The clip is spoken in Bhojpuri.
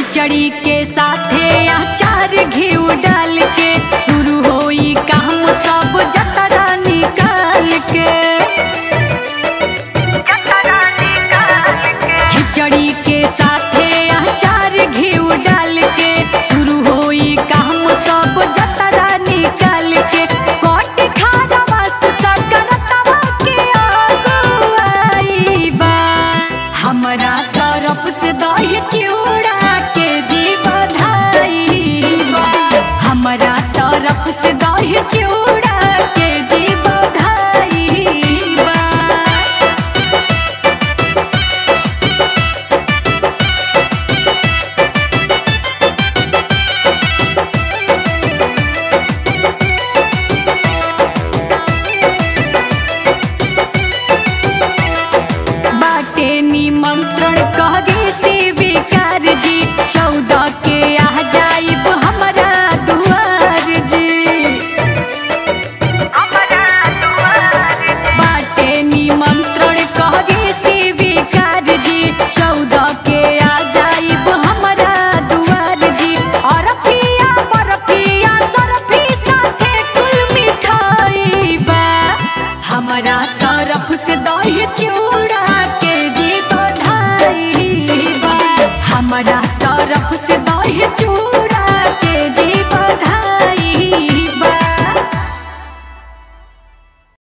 खिचड़ी के साथे अचार घी डाल के शुरू होई काम सब जतरा निकाल के खिचड़ी के साथे अचार घी डाल के शुरू होई काम सब जतरा निकाल के कोट खारा बस सकरतवा के आगुआई बा हमरा तरफ से दही चिउड़ा के जी बधाई बा हमरा तरफ से दही चिउड़ा के जी बधाई बा बाटे निमंत्रण कहरी से विकास